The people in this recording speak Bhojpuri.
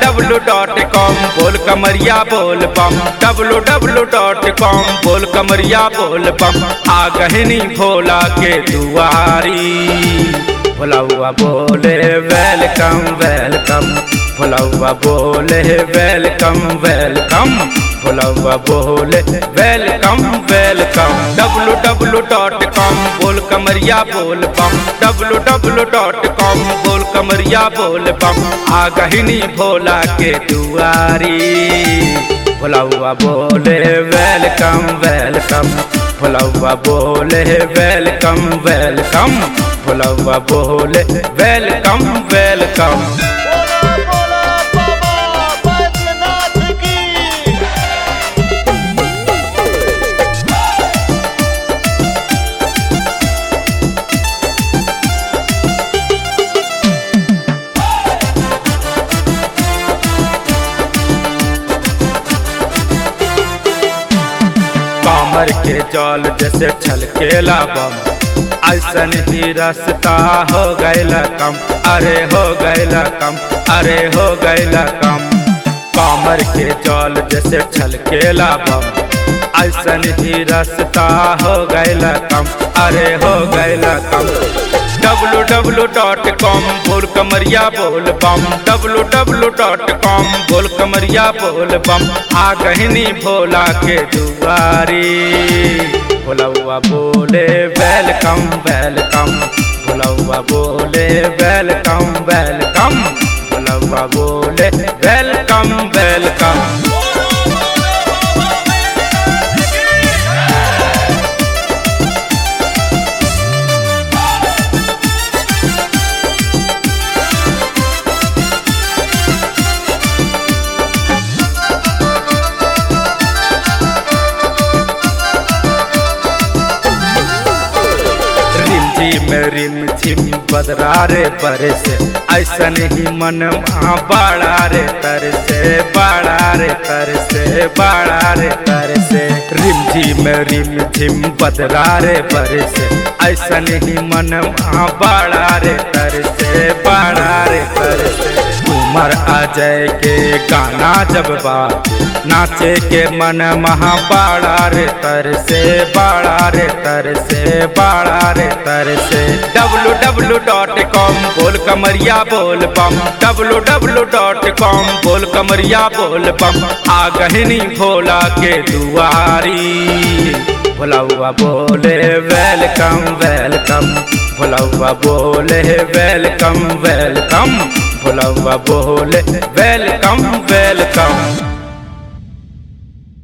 डब्लू डॉट कॉम बोल कमरिया बोल बम डब्लू डब्लू डॉट कॉम बोल कमरिया बोल बम आ गहनी भोला के दुआरी भोलाउआ बोले वेलकम वेलकम भोलाउआ बोले वेलकम वेलकम भोलाउआ बोले welcome welcome W W dot com बोल कमरिया बोल बम डब्लू डब्लू डॉट कॉम बोल कमरिया बोल बम आ गहिनी भोला के दुआरी भोलाउआ बोले वेलकम वेलकम भोलाउआ बोले वेलकम वेलकम भोलाउआ बोले वेलकम वेलकम बोला बोला बाबा बैद्यनाथ की कामर के जल जैसे छलकेला बम ऐसन ही रास्ता हो गैला कम अरे हो गैला कम अरे हो गैला कम कामर के जल जैसे छलकेला बम ऐसन ही रास्ता हो गैला कम अरे हो गैला कम डब्लू डब्लू डॉट कॉम बोल कमरिया बोल बम डब्लू डब्लू डॉट कॉम बोल कमरिया बोल बम आ गहनी भोला के दुआरी भोलौआ बोले वेलकम वेलकम भोलौआ बोले वेलकम वेलकम भोलौआ बोले वेलकम वेलकम रिम झिम रिम झिम बदरा रे बरसे ऐसन ही मन वहाँ बाड़ा रे तरसे बाड़ा रे तरसे बाड़ा रे तरसे रिम झिम रिम झिम बदरा रे बरसे ऐसन ही मन वहाँ बाड़ा रे तरसे बाड़ा रे तरसे उमर अजय के गाना जब बात नाचे के मन महा बाड़ा रे तरसे बाड़ा रे तरसे बाड़ा रे तरसे डब्लू डब्लू डॉट कॉम बोल कमरिया बोल बम डब्लू डब्लू डॉट कॉम बोल कमरिया बोल बम आ गहनी भोला के दुआरी भोलाउआ बोले वेलकम वेलकम भोलाउआ बोले वेलकम वेलकम भोलाउआ बोले वेलकम वेलकम